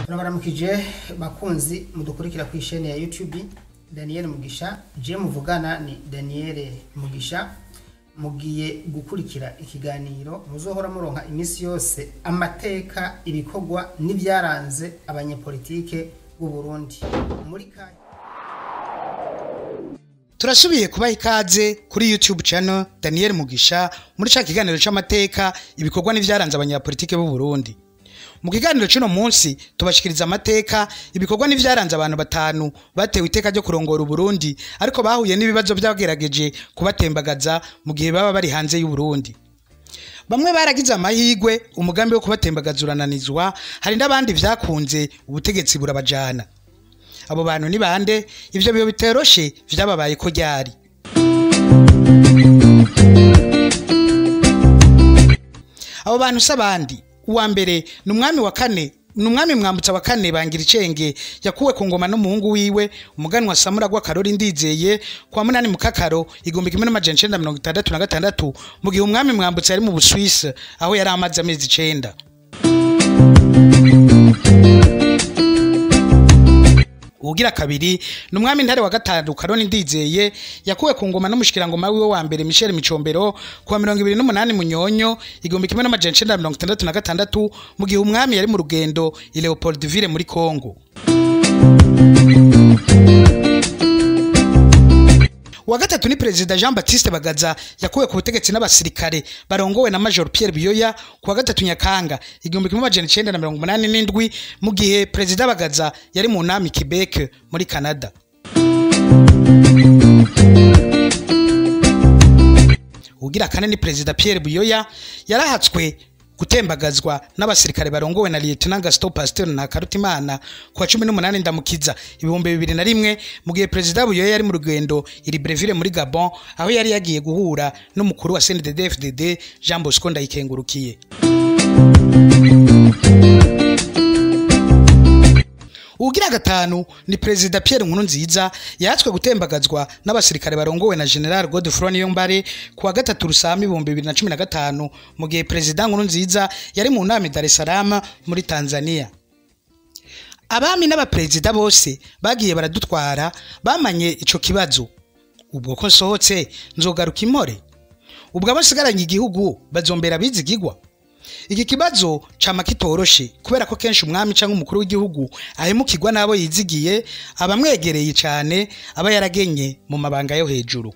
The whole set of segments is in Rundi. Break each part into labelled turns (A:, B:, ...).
A: turabaramukije bakunzi mudukurikira ku isheni ya youtube daniel mugisha je muvugana ni daniel mugisha mugiye gukurikira ikiganiro muzohora muronka iminsi yose amateka ibikorwa n'ibyaranze abanyepolitike b'u Burundi muri kanya
B: turasubiye kubaha ikaze kuri youtube channel daniel mugisha muri ca kiganiro c'amateka ibikorwa n'ivyaranze abanyapolitike b'u Burundi mu kiganiro c'uno munsi tubashikiriza amateka ibikorwa n'ivyaranze abantu batanu batewe iteka ryo kurongora Uburundi ariko bahuye n'ibibazo vyagerageje kubatembagaza mu gihe baba bari hanze y'u Burundi bamwe baragize amahigwe umugambi wo kubatembagaza urananizwa hari n'abandi vyakunze ubutegetsi burabajana abo bantu ni bande ivyo biyo biteroshe vyababaye ko ryari abo bantu si abandi uwa mbere ni umwami wa kane ni umwami mwambutsa wa kane bangira icenge yakuwe ku ngoma n'umuhungu wiwe umuganwa samura gw'akarori ndizeye kwa munani mu kakaro igihumbi kimwe n'amajana icenda mirongo itandatu na gatandatu mu gihe umwami mwambutsa yari mu buswisi aho yari amaze amezi icenda ugira kabiri ni umwami ntare wa gatanu karoni ndizeye yakuwe ku ngoma n'umushikirangoma wiwe wa mbere Michel Micombero kuwa mirongo ibiri n'umunani munyonyo igihumbi kimwe n'amajana icenda mirongo itandatu na gatandatu mu gihe umwami yari mu rugendo i Leopoldville muri Congo Uwa gatatu ni perezida Jean Baptiste Bagaza yakuwe ku butegetsi n'abasirikare barongowe na Major Pierre Biyoya kuwa gatatu Nyakanga igihumbi kimwe amajana icenda na mirongo umunani n'indwi mu gihe perezida Bagaza yari mu nama i Quebec muri Canada. Ugira kane ni perezida Pierre Biyoya yarahatswe gutembagazwa n'abasirikare barongowe na Lieutenant Gaston Pasteur na Karutimana kuwa cumi n'umunani ndamukiza ibihumbi bibiri na rimwe mu gihe perezida Buyoya yari mu rugendo i Libreville muri Gabon aho yari yagiye guhura n'umukuru wa CNDD-FDD Jean Bosco Ndayikengurukiye Ugira gatanu ni perezida Pierre Nkurunziza yatswe gutembagazwa n'abasirikare barongowe na General Godefroid Niyombare kuwa gatatu rusami ibihumbi bibiri na cumi na gatanu mu gihe perezida Nkurunziza yari mu nama i Dar es Salaam muri Tanzania. Abami n'abaperezida bose bagiye baradutwara bamanye ico kibazo. Ubwo ko nsohotse nzogaruka impore. Ubwo abasigaranye igihugu bazombera bizigigwa. iki kibazo cama kitoroshe kubera ko kenshi umwami canke umukuru w'igihugu ahemukirwa n'abo yizigiye abamwegereye cane aba yaragenye mu mabanga yo hejuru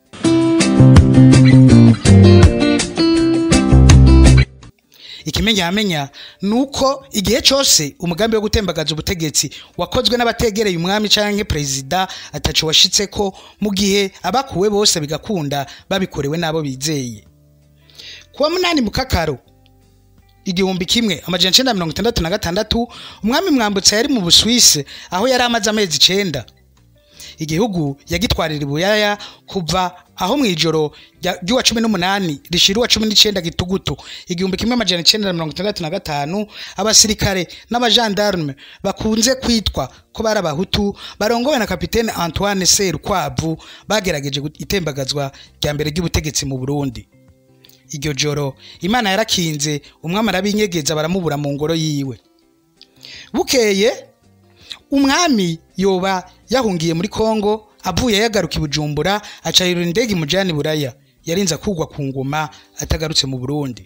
B: ikimenyamenya ni uko igihe cose umugambi wo gutembagaza ubutegetsi wakozwe n'abategereye umwami canke perezida ataco washitseko mu gihe abakuwe bose bigakunda babikorewe n'abo bizeye kuwa munani mu kakaro igihumbi kimwe amajana icenda mirongo itandatu na gatandatu umwami mwambutsa yari mu buswisi aho yari amaze amezi icenda igihugu yagitwarira ibuyaya kuva aho mu ijoro ry'uwa cumi n'umunani rishira uwa cumi n'icenda gitugutu igihumbi kimwe amajana icenda na mirongo itandatu na gatanu abasirikare n'abajandarume bakunze kwitwa ko bari abahutu barongowe na kapitene antoine serukwavu bagerageje itembagazwa rya mbere ry'ubutegetsi mu burundi iryo joro imana yarakinze umwami arabinyegeza baramubura mu ngoro yiwe bukeye umwami yoba yahungiye muri kongo avuye yagaruka i bujumbura acayira indege imujyana i buraya yarinze akugwa ku ngoma atagarutse mu burundi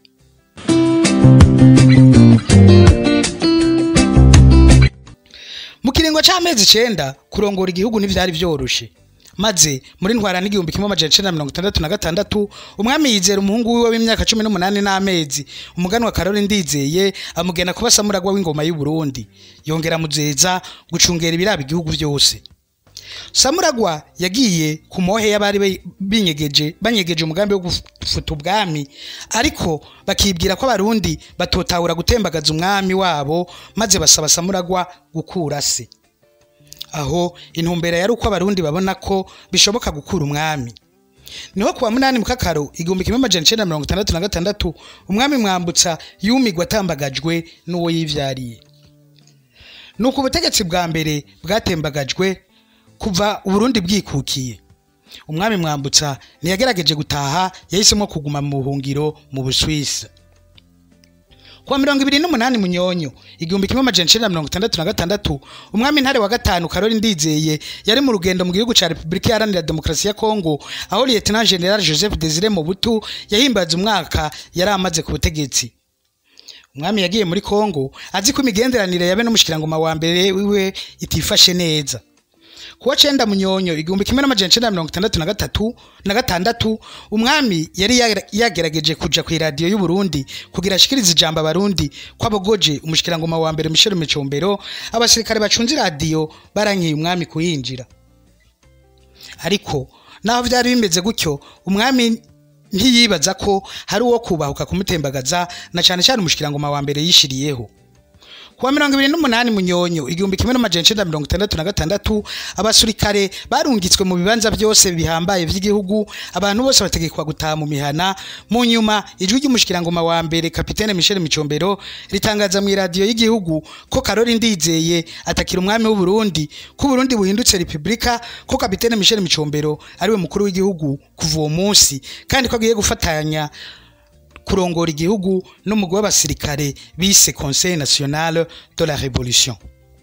B: mu kiringo c'amezi icenda kurongora igihugu ntivyari vyoroshe maze muri ntwara n'igihumbi kimwe amajana icenda mirongo itandatu na gatandatu umwami yizera umuhungu wiwe w'imyaka cumi n'umunani n'amezi umuganwa karori ndizeye amugena kuba samuragwa w'ingoma y'u Burundi yongera amuzeza gucungera ibiraba igihugu vyose samuragwa yagiye ku mohe y'abari binyegeje banyegeje umugambi wo gufuta ubwami ariko bakibwira ko abarundi batotahura gutembagaza umwami wabo maze basaba samuragwa gukura se aho intumbero yari uko abarundi babona ko bishoboka gukura umwami niho kuwa munani mu kakaro igihumbi kimwe amajana icenda mirongo itandatu na gatandatu umwami mwambutsa yumigwa atambagajwe n'uwo yivyariye nuko ubutegetsi bwa mbere bwatembagajwe kuva uburundi bwikukiye umwami mwambutsa ntiyagerageje gutaha yahisemo kuguma mu buhungiro mu buswisi kuwa mirongo ibiri n'umunani munyonyo igihumbi kimwe amajana icenda na mirongo itandatu na gatandatu umwami ntare wa gatanu karori ndizeye yari mu rugendo mu gihugu ca repubulika iharanira demokarasi ya kongo aho lieutenant general joseph desire mobutu yahimbaza umwaka yari amaze ku butegetsi umwami yagiye muri kongo azi ko imigenderanire yabe n'umushikirangoma wa mbere wiwe itifashe neza kuwa cenda munyonyo igihumbi kimwe n'amajana icenda na mirongo itandatu na gatatu na gatandatu umwami yari yagera- yagerageje kuja ku iradiyo y'uburundi kugira ashikirize ijambo abarundi ko abogoje umushikirangoma wa mbere michel micombero abasirikare bacunze iradiyo barankeye umwami kuyinjira ariko naho vyari bimeze gutyo umwami ntiyibaza ko hari uwo kubahuka kumutembagaza na cane cane umushikirangoma wa mbere yishiriyeho kuwa mirongo ibiri n'umunani munyonyo igihumbi kimwe n'amajana icenda na mirongo itandatu na gatandatu abasirikare barungitswe mu bibanza byose bihambaye vy'igihugu abantu bose bategekwa gutaha mu mihana mu nyuma ijwi ry'umushikirangoma wa mbere kapitene michel micombero ritangaza mu iradiyo y'igihugu ko karori ndizeye atakira umwami w'uburundi ko uburundi buhindutse repubulika ko kapitene michel micombero ariwe mukuru w'igihugu kuva uwo munsi kandi ko agiye gufatanya kurongora igihugu n'umugwi w'abasirikare bise conseil national de la révolution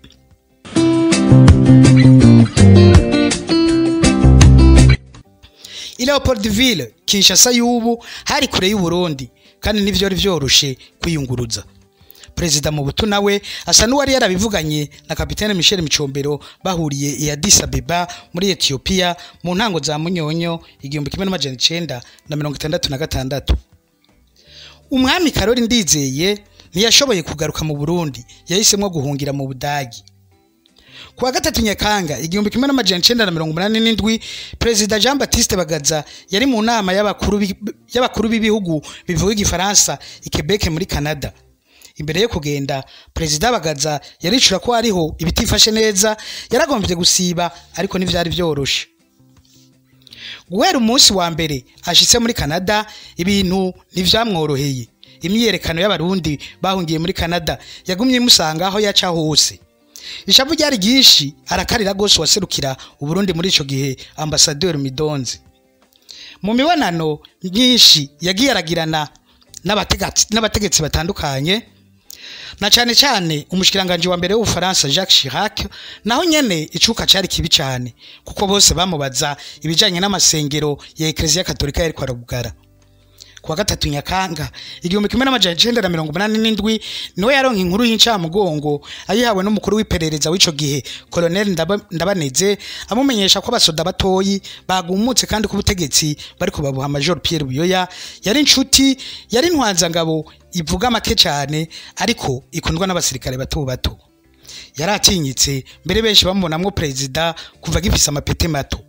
B: i leopoldville kinshasa y'ubu hari kure y'uburundi kandi ntivyari vyoroshe kwiyunguruza perezida mubutu nawe asa n'uwari yarabivuganye na kapitene michel micombero bahuriye i addis abeba muri etiyopiya mu ntango za munyonyo igihumbi kimwe n'amajana icenda na mirongo itandatu na gatandatu umwami karori ndizeye ntiyashoboye kugaruka mu burundi yahisemwo guhungira mu budagi kuwa gatatu nyakanga igihumbi kimwe n'amajana icenda na mirongo umunani n'indwi perezida jean baptiste bagaza yari mu nama y'abakuru b'i- y'abakuru b'ibihugu bivuga igifaransa i quebec muri canada imbere yo kugenda perezida bagaza yaricura ko hariho ibitifashe neza yaragombye gusiba ariko ntivyari vyoroshe guhera umunsi wa mbere ashitse muri canada ibintu ntivyamworoheye imyiyerekano y'abarundi bahungiye muri canada yagumye imusanga aho yaca hose ishavu ryari ryinshi arakarira rwose waserukira uburundi muri ico gihe ambasaderi midonzi mu mibonano myinshi yagiye aragirana n'abategatsi- n'abategetsi batandukanye na cane cane umushikiranganje wa mbere w'ubufaransa jacques chirac naho nyene icuka cari kibi cane kuko bose bamubaza ibijanye n'amasengero ya ekleziya katolika yariko arabugara kuwa gatatu nyakanga igihumbi kimwe n'amajana icenda na mirongo umunani n'indwi niwe yaronka inkuru y'incamugongo ayihawe n'umukuru w'iperereza w'ico gihe koloneli Ndaba- ndabaneze amumenyesha ko abasoda batoyi bagumutse kandi ko ubutegetsi bariko babuha major pierre buyoya yari inshuti yari intwanzangabo ivuga make cane ariko ikundwa n'abasirikare bato bato yari atinyitse mbere benshi bamubonamwo perezida kuva agifise amapete mato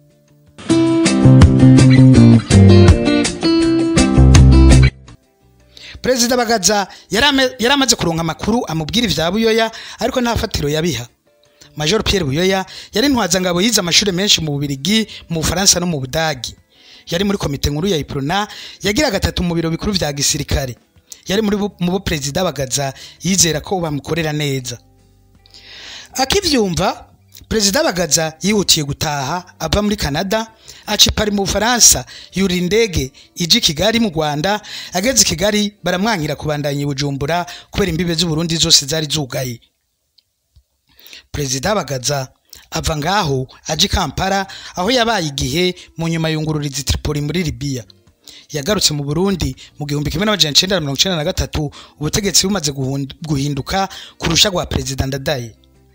B: perezida bagaza yari ame- yari amaze kuronka amakuru amubwira ivya buyoya ariko nta fatiro yabiha major pierre buyoya yari intwazangabo yize amashuri menshi mu bubirigi mu bufaransa no mu budagi yari muri komite nkuru ya iprona yagira gatatu mu biro bikuru vya gisirikare yari muri bu- mu bo perezida bagaza yizera ko bamukorera neza akivyumva perezida bagaza yihutiye gutaha ava muri canada aca i Paris mu bufaransa yurira indege ija i kigali mu rwanda ageze i kigali baramwankira kubandanya i bujumbura kubera imbibe z'uburundi zose zari zugaye perezida bagaza ava ngaho aja i kampala aho yabaye igihe mu nyuma yungururiza i tripoli muri libiya yagarutse mu burundi mu gihumbi kimwe n'amajana icenda na mirongo icenda na gatatu ubutegetsi bumaze guhund- guhinduka kurusha rwa perezida ndadaye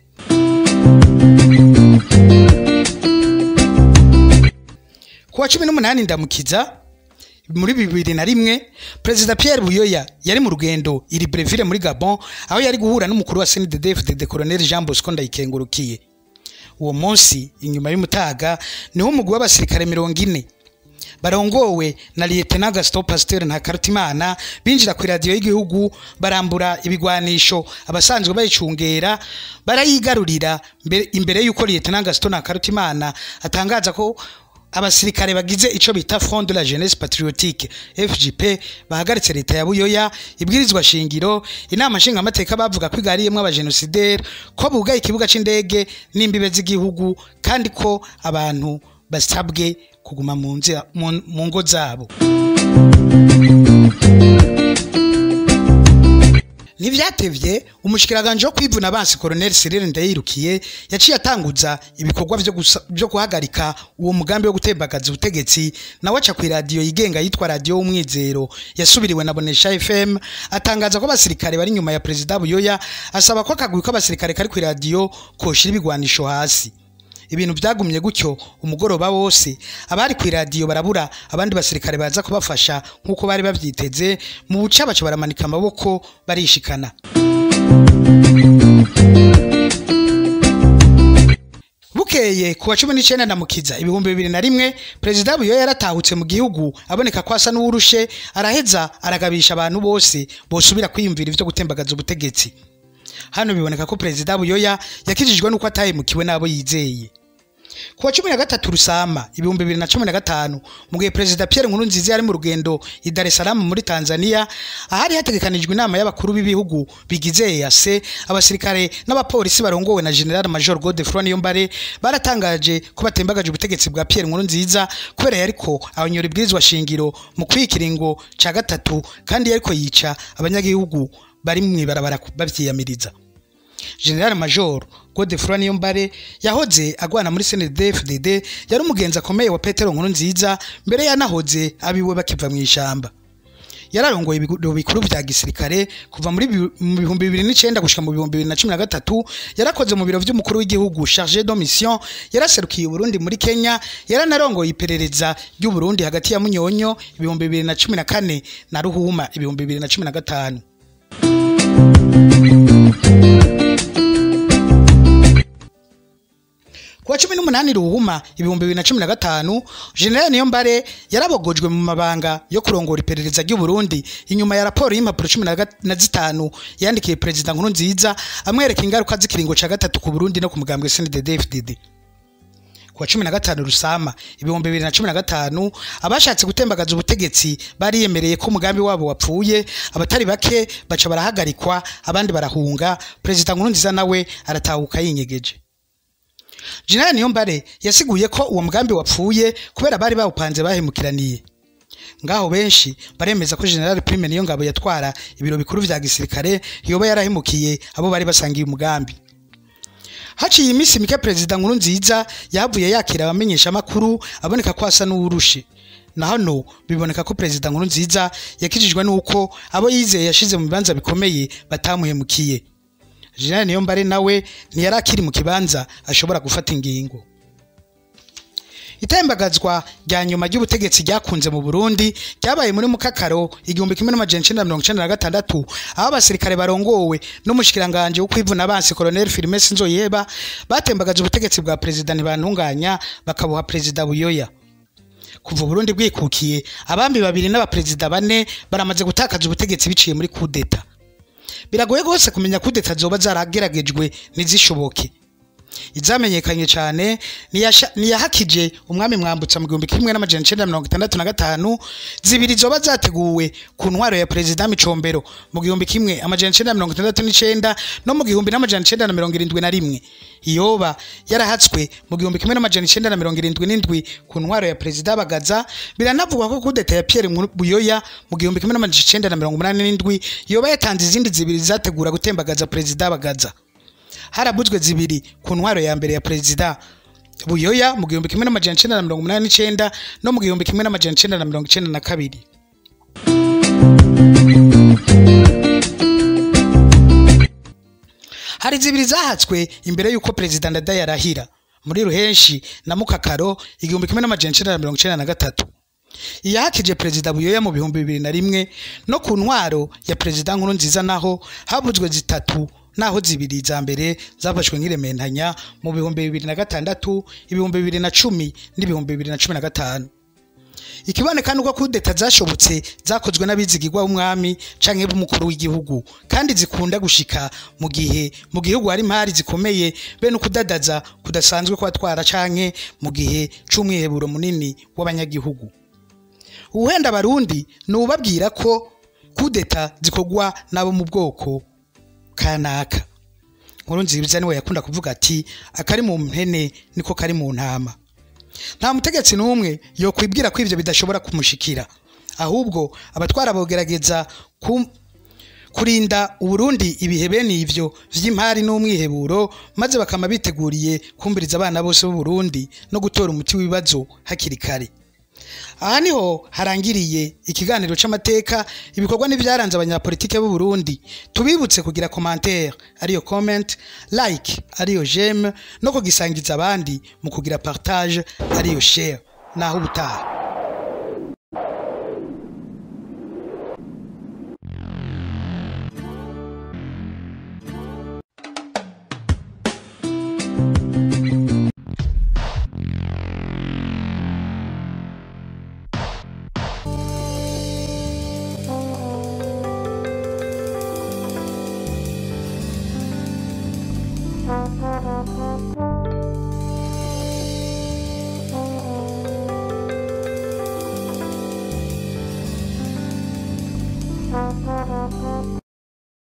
B: kuwa cumi n'umunani ndamukiza muri bibiri na rimwe perezida pierre buyoya yari mu rugendo iri breville muri gabon aho yari guhura n'umukuru wa cndfdd colonel jean bosco ndayikengurukiye uwo munsi inyuma y'umutaga niho umugwi w'abasirikare mirongo ine barongowe na lieutenant gaston pasteur ntakarutimana binjira ku iradiyo y'igihugu barambura ibigwanisho abasanzwe bayicungera barayigarurira mbere- imbere y'uko lieutenant gaston ntakarutimana atangaza ko abasirikare bagize ico bita front de la jeunesse patriotique fgp bahagaritse leta ya buyoya ibwirizwa shingiro inama nshingamateka bavuga ko igariyemwo abajenosideri ko bugaye ikibuga c'indege n'imbibe z'igihugu kandi ko abantu basabwe kuguma mu nzira- mu- mu ngo zabo ntivyatevye umushikiranganje wo kwivuna abansi Colonel Cyril Ndayirukiye yaciye atanguza ibikorwa vyo gusa- vyo guhagarika uwo mugambi wo gutembagaza ubutegetsi nawe aca ku radio yigenga yitwa radio umwizero yasubiriwe na Bonesha FM atangaza ko abasirikare bari nyuma ya President Buyoya asaba ko akagwi k'abasirikare kari ku radio koshira ibigwanisho hasi ibintu byagumye gutyo umugoroba wose abari ku iradiyo barabura abandi basirikare baza kubafasha nk'uko bari babyiteze mu buca baca baramanika amaboko barishikana bukeye ku wa cumi n'icyenda na mukiza ibihumbi bibiri na rimwe perezida buyo yaratahutse mu gihugu aboneka ko asa n'uwurushe araheza aragabisha abantu bose bosubira kwiyumvira ivyo gutembagaza ubutegetsi hano biboneka ko perezida buyoya yakijijwe n'uko atahemukiwe n'abo yizeye ku wa cumi na gatatu rusama ibihumbi bibiri na cumi na gatanu mu gihe perezida pierre nkurunziza yari mu rugendo i dar es salaam muri tanzania ahari hategekanijwe inama y'abakuru b'ibihugu bigize ease abasirikare n'abapolisi barongowe na general major godefroy niyombare baratangaje ko batembagaje ubutegetsi bwa pierre nkurunziza kubera yariko abanyora ibwirizwa shingiro mu kwikiringo ca gatatu kandi yariko yica abanyagihugu bari mw'ibarabara bavyiyamiriza general major godefroy niyombare yahoze agwana muri cndfdd yari umugenzi akomeye wa petero nkuru nziza mbere yanahoze abiwe bakiva mu ishamba yararongoye ibiro bikuru vya gisirikare kuva muri bi- mu bihumbi bibiri n'icenda gushika mu bihumbi bibiri na cumi na gatatu yarakoze mu biro vy'umukuru w'igihugu charge de mission yaraserukiye uburundi muri kenya yaranarongoye iperereza ry'uburundi hagati ya munyonyo ibihumbi bibiri na cumi na kane na ruhuma ibihumbi bibiri na cumi na gatanu kuwa cumi n'umunani ruhuma ibihumbi bibiri na cumi na gatanu general niyombare yarabogojwe mu mabanga yo kurongora iperereza ry'uburundi inyuma ya raporo y'impapuro cumi na gat- na zitanu yandikiye perezida nkuru nziza amwereka ingaruka z'ikiringo ca gatatu ku burundi no ku mugambwe cndd kuwa cumi na gatanu rusama ibihumbi bibiri na cumi na gatanu abashatse gutembagaza ubutegetsi bariyemereye ko umugambi wabo wapfuye abatari bake baca barahagarikwa abandi barahunga perezida nkuru nziza nawe aratahuka yinyegeje General Niyombare yasiguye ko uwo mugambi wapfuye kubera bari bawupanze bahemukiraniye ngaho benshi baremeza ko General Prime niyo ngabo yatwara ibiro bikuru vya gisirikare yoba yarahemukiye abo bari basangiye umugambi haciye iminsi mike perezida nkuru nziza yavuye yakira abamenyesha makuru aboneka ko asa n'uwurushe na hano biboneka ko perezida nkuru nziza yakijijwe n'uko abo yizeye yashize mu bibanza bikomeye batamuhemukiye General Niyombare nawe ntiyari akiri mu kibanza ashobora gufata ingingo itembagazwa rya nyuma ry'ubutegetsi ryakunze mu Burundi ryabaye muri mukakaro igihumbi kimwe n'amajana icenda na mirongo icenda na gatandatu aho abasirikare barongowe n'umushikiranganje wo kwivuna abansi Colonel Firmes Nzoyeba batembagaje ubutegetsi bwa perezida ntibantunganya bakabuha perezida Buyoya kuva Burundi bwikukiye abambi babiri n'abaperezida bane baramaze gutakaza ubutegetsi biciye muri kudeta biragoye rwose kumenya kudeta zoba zarageragejwe ntizishoboke izamenyekanye cyane niyasha- niyahakije umwami mwambutsa mu gihumbi kimwe n'amajana icenda na mirongo itandatu na gatanu zibiri zoba zateguwe ku ntwaro ya perezida micombero mu gihumbi kimwe amajana icenda na mirongo itandatu n'icenda no mu gihumbi n'amajana icenda na mirongo irindwi na rimwe iyoba yarahatswe mu gihumbi kimwe n'amajana icenda na mirongo irindwi n'indwi ku ntwaro ya perezida bagaza biranavugwa ko kudeta ya pierre Nkuru- buyoya mu gihumbi kimwe n'amajana icenda na mirongo umunani n'indwi yoba yatanze izindi zibiri zategura gutembagaza perezida bagaza harabuzwe zibiri ku ntwaro ya mbere ya perezida buyoya mu gihumbi kimwe n'amajana icenda na mirongo umunani n'icenda no mu gihumbi kimwe n'amajana icenda na mirongo icenda na kabiri hari zibiri zahatswe imbere y'uko perezida ndadaye arahira muri ruhenshi na mukakaro igihumbi kimwe n'amajana icenda na mirongo icenda na gatatu iyahakije perezida buyoya mu bihumbi bibiri na rimwe no ku ntwaro ya perezida nkuru nziza naho habuzwe zitatu naho zibiri za mbere zafashwe nk'irementanya mu bihumbi bibiri na gatandatu ibihumbi bibiri na cumi n'ibihumbi bibiri na cumi na gatanu ikiboneka nuko kudeta zashobotse zakozwe n'abizigirwa b'umwami canke b'umukuru w'igihugu kandi zikunda gushika mu gihe mu gihugu hari impari zikomeye bene ukudadaza kudasanzwe kubatwara canke mu gihe c'umwiheburo munini w'abanyagihugu uwenda abarundi ni ubabwira ko kudeta zikorwa n'abo mu bwoko kanaka nkuru nziza niwe yakunda kuvuga ati akari mu mpene niko kari mu ntama nta mutegetsi n'umwe yokwibwira ko ibyo bidashobora kumushikira ahubwo abatwara bogerageza ku- kurinda uburundi ibihe bene ivyo vy'impari n'umwiheburo maze bakama biteguriye kumviriza abana bose b'uburundi no gutora umuti w'ibibazo hakiri kare aha niho harangiriye ikiganiro c'amateka ibikorwa n'ivyaranze abanyapolitike b'u Burundi tubibutse kugira commentaire ariyo comment like ariyo j'aime no kugisangiza abandi mu kugira partage ariyo share naho ubutaha